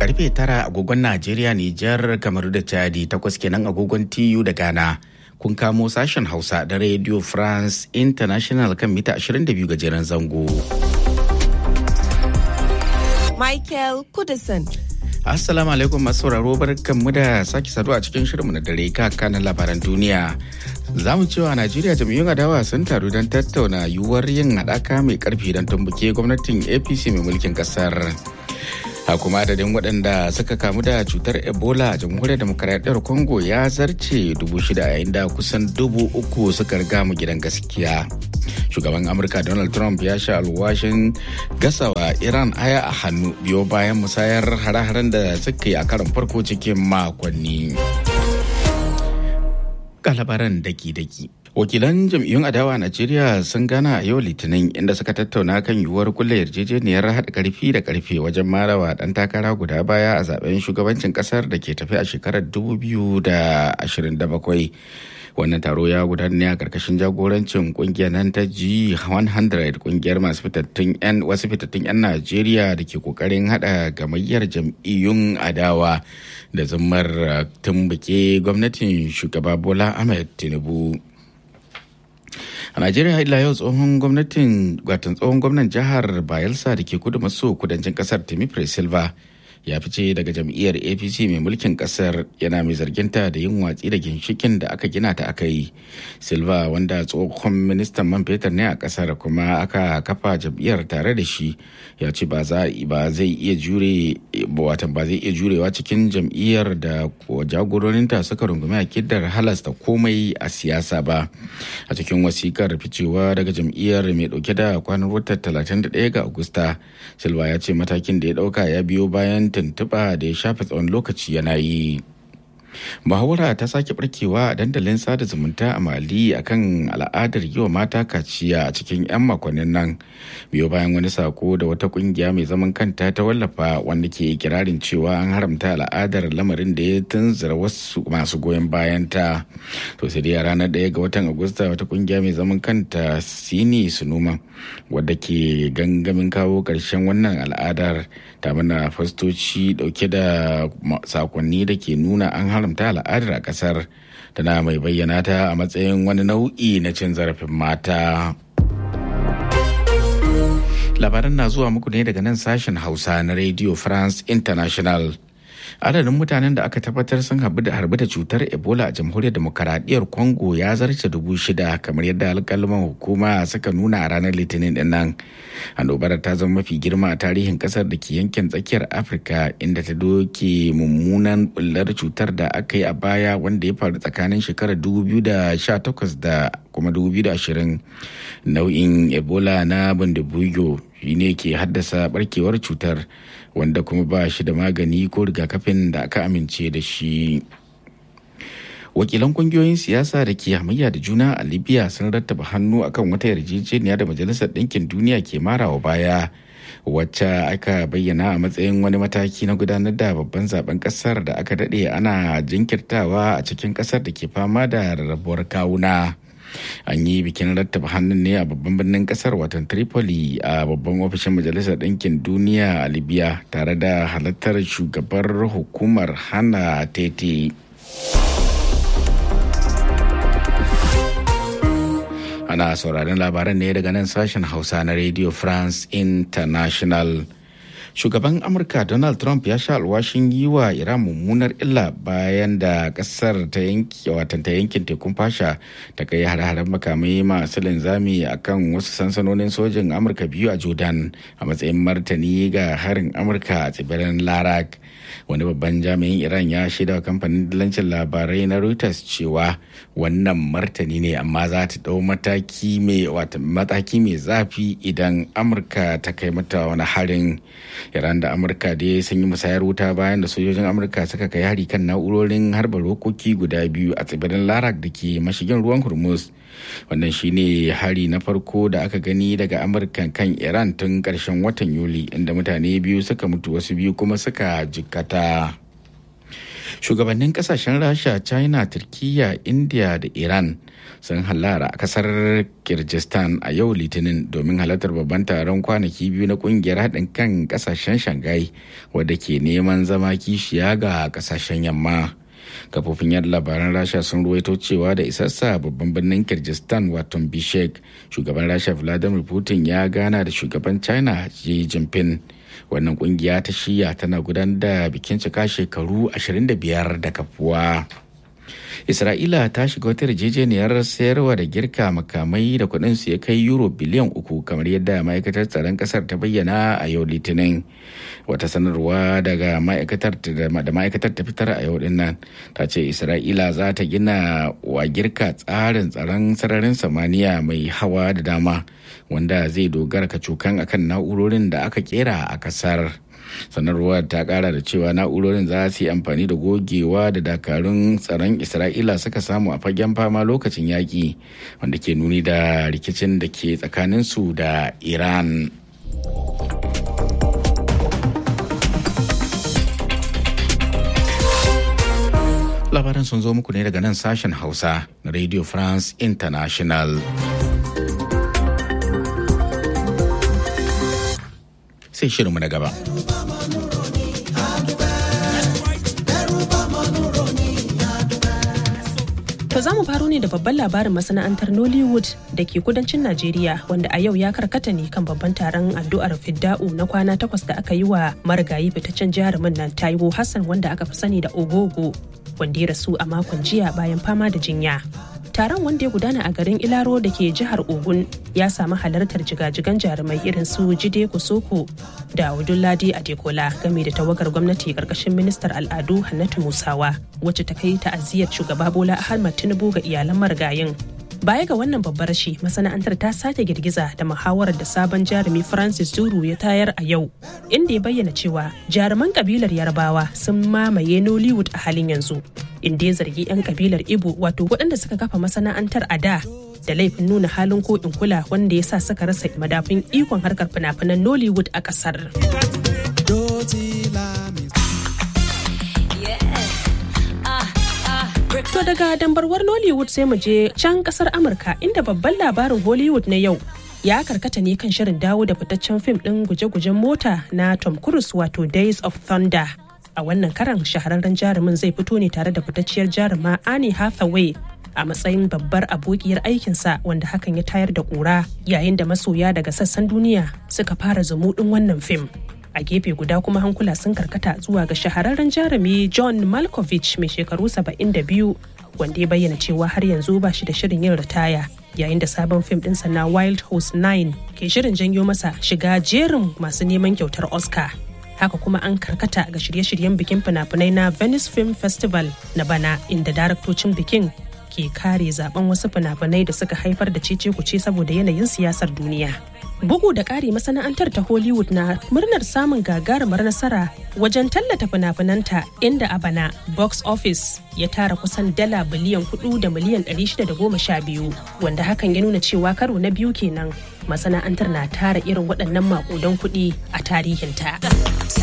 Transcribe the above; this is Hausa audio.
karfe tara agogon Najeriya, Nijar, Kamaru da Chadi takwas kenan agogon TU da Ghana. Kun kamo sashen Hausa da Radio France International kan mita 22 gajeren zango. Michael Kudison. Assalamu alaikum masu sauraro barkanmu da sake saduwa a cikin shirinmu na dare kanan labaran duniya. Za mu cewa Najeriya jam'iyyun adawa sun taru don tattauna yiwuwar yin haɗaka mai ƙarfi don tumbuke gwamnatin APC mai mulkin ƙasar. a kuma adadin waɗanda suka kamu da cutar ebola a jamhuriyar demokaradiyyar congo ya zarce dubu shida yayin da kusan dubu uku suka riga mu gidan gaskiya shugaban amurka donald trump ya sha alwashin gasawa iran aya a hannu biyo bayan musayar hare-haren da suka yi a karon farko cikin makonni labaran daki-daki wakilan jam'iyyun adawa a najeriya sun gana a yau litinin inda suka tattauna kan yiwuwar kulle yarjejeniyar haɗa karfi da karfe wajen marawa ɗan takara guda baya a zaben shugabancin ƙasar da ke tafi a shekarar 2027 wannan taro ya gudana ne a karkashin jagorancin kungiyar nan ta G100 kungiyar masu fitattun 'yan wasu fitattun 'yan Najeriya da ke kokarin hada gamayyar jam'iyyun adawa da zammar tumbuke gwamnatin shugaba Bola Ahmed Tinubu. a najeriya ila yau tsohon gwamnatin watan tsohon gwamnan jihar bayelsa da ke kudu maso kudancin kasar timi silva ya fice daga jam'iyyar apc mai mulkin kasar yana mai zarginta da yin watsi da ginshikin da aka gina ta aka yi silva wanda tsohon ministan man fetur ne a kasar kuma aka kafa jam'iyyar tare da shi ya ce ba zai iya jure watan ba zai iya jurewa cikin jam'iyyar da jagororinta suka rungumi akidar halasta komai a siyasa ba a cikin wasikar ficewa daga jam'iyyar mai dauke da kwanan watan 31 ga agusta silva ya ce matakin da ya dauka ya biyo bayan tuntuɓa da ya shafe tsawon lokaci yana yi muhawara ta sake barkewa a dandalin sada zumunta a mali akan al'adar yi wa mata kaciya a cikin 'yan makonnin nan biyo bayan wani sako da wata kungiya mai zaman kanta ta wallafa wanda ke kirarin cewa an haramta al'adar lamarin da ya tunzura wasu masu goyon bayan ta to sai dai a ranar ɗaya ga watan agusta wata kungiya mai zaman kanta sini sunuma wadda ke gangamin kawo ƙarshen wannan al'adar ta mana fastoci dauke da sakonni da ke nuna an haramta al'adar a kasar tana mai bayyana ta a matsayin wani nau'i na cin zarafin mata labaran na zuwa muku ne daga nan sashen hausa na radio france international adadin mutanen da aka tabbatar sun harbi da cutar ebola a jamhuriyar demokaradiyyar congo ya zarce dubu shida kamar yadda alkalman hukuma suka nuna a ranar litinin din nan annobar ta zama mafi girma a tarihin kasar da ke yankin tsakiyar afirka inda ta doke mummunan bullar cutar da aka yi a baya wanda ya faru tsakanin shekarar 2018 da kuma 2020 nau'in ebola na bundabuyo ne ke haddasa barkewar cutar wanda kuma ba shi da magani ko rigakafin da aka amince da shi wakilan kungiyoyin siyasa da ke hamayya da juna a libya sun rattaba hannu akan wata yarjejeniya da majalisar ɗinkin duniya ke marawa baya wacce aka bayyana a matsayin wani mataki na gudanar da babban zaben kasar da aka daɗe ana jinkirtawa a cikin kasar da ke fama da rarrabuwar kawuna an yi bikin rattaba hannun ne a babban birnin kasar watan tripoli a babban ofishin majalisar ɗinkin duniya a libya tare da halartar shugabar hukumar hana tete ana sauraron labaran ne daga nan sashen hausa na radio france international shugaban amurka donald trump ya sha alwashin yi wa iran mummunar illa bayan da kasar ta yanki watan ta yankin tekun fasha ta kai har-haren makamai masu linzami a kan wasu sansanonin sojin amurka biyu a jordan a matsayin martani ga harin amurka a tsibirin larak wani babban jami'in iran ya shaida wa kamfanin dillancin labarai na reuters cewa wannan martani ne amma za ta dau mataki mai mataki mai zafi idan amurka ta kai mata wani harin iran da amurka da sun yi musayar wuta bayan da sojojin amurka suka kai hari kan na'urorin harba rokoki guda biyu a tsibirin larak da ke mashigin ruwan hormuz wannan shine hari na farko da aka gani daga amurka kan iran tun karshen watan yuli inda mutane biyu suka mutu wasu biyu kuma suka jikkata shugabannin kasashen rasha china turkiya india da iran sun hallara a kasar kirgistan a yau litinin domin halartar babban taron kwanaki biyu na kungiyar haɗin kan kasashen shanghai wadda ke neman zama kishiya ga kasashen yamma kafofin yada labaran rasha sun ruwaito cewa da isassa babban birnin kirgistan wato bishek shugaban rasha vladimir putin ya gana da shugaban china xi jinping wannan kungiya ta shiya tana gudanar da bikin cika shekaru 25 da kafuwa isra'ila ta shiga wata yarjejeniyar sayarwa da girka makamai da kudin su ya kai euro biliyan uku kamar yadda ma'aikatar tsaron kasar ta bayyana a yau litinin wata sanarwa daga ma'aikatar da ma'aikatar ta fitar a yau dinnan ta ce isra'ila za ta gina wa girka tsarin tsaron sararin samaniya mai hawa da dama wanda zai dogara kacokan akan na'urorin da aka kera a kasar sanarwar ta kara da cewa na'urorin za su yi amfani da gogewa da dakarun tsaron isra'ila suka samu a fagen fama lokacin yaƙi wanda ke nuni da rikicin da ke tsakaninsu da iran labaran sun zo muku ne daga nan sashen hausa na radio france international sai shirinmu na gaba. To za mu faro ne da babban labarin masana'antar Nollywood da ke kudancin Najeriya wanda a yau ya karkata ne kan babban taron addu'ar fidda'u na kwana takwas da aka yi wa marigayi fitaccen jarumin nan Taiwo Hassan wanda aka fi sani da Ogogo wanda ya rasu a makon jiya bayan fama da jinya. taron wanda ya gudana a garin ilaro da ke jihar ogun ya samu halartar jigajigan jarumai irin su jide kosoko da ladi adekola game da tawagar gwamnati karkashin ministar al'adu hannatu musawa wacce ta kai ta'aziyar shugaba bola ahmad tinubu ga iyalan marigayin baya ga wannan babbar rashi masana'antar ta sake girgiza da muhawarar da sabon jarumi francis zuru ya tayar a yau inda ya bayyana cewa jaruman kabilar yarbawa sun mamaye nollywood a halin yanzu inda ya zargi 'yan kabilar ibo wato waɗanda suka kafa masana'antar a da da laifin nuna halin ko in kula wanda ya sa suka rasa madafin ikon harkar fina-finan nollywood a ƙasar. To daga dambarwar Nollywood sai mu je can kasar Amurka inda babban labarin Hollywood na yau ya karkata ne kan shirin dawo da fitaccen fim ɗin guje-gujen mota na Tom Cruise wato Days of Thunder. A wannan karan shahararren jarumin zai fito ne tare da fitacciyar jaruma Annie Hathaway a matsayin babbar abokiyar aikinsa wanda hakan ya tayar da ƙura yayin da masoya daga sassan duniya suka fara zumuɗin wannan fim. a gefe guda kuma hankula sun karkata zuwa ga shahararren jarumi john malkovich mai shekaru 72 wanda ya bayyana cewa har yanzu ba shi da shirin yin ritaya yayin da sabon fim ɗinsa na wild horse 9 ke shirin janyo masa shiga jerin masu neman kyautar oscar haka kuma an karkata ga shirye-shiryen bikin fina-finai na venice film festival na bana inda daraktocin bikin ke kare zaben wasu fina-finai da suka haifar da cece kuce saboda yanayin siyasar duniya bugu da ƙari masana'antar ta hollywood na murnar samun gagarumar nasara wajen tallata fina-finanta inda a bana box office ya tara kusan dala biliyan 4 da miliyan 612 wanda hakan ya nuna cewa karo na biyu kenan masana'antar na tara irin waɗannan maƙudan kuɗi a tarihinta.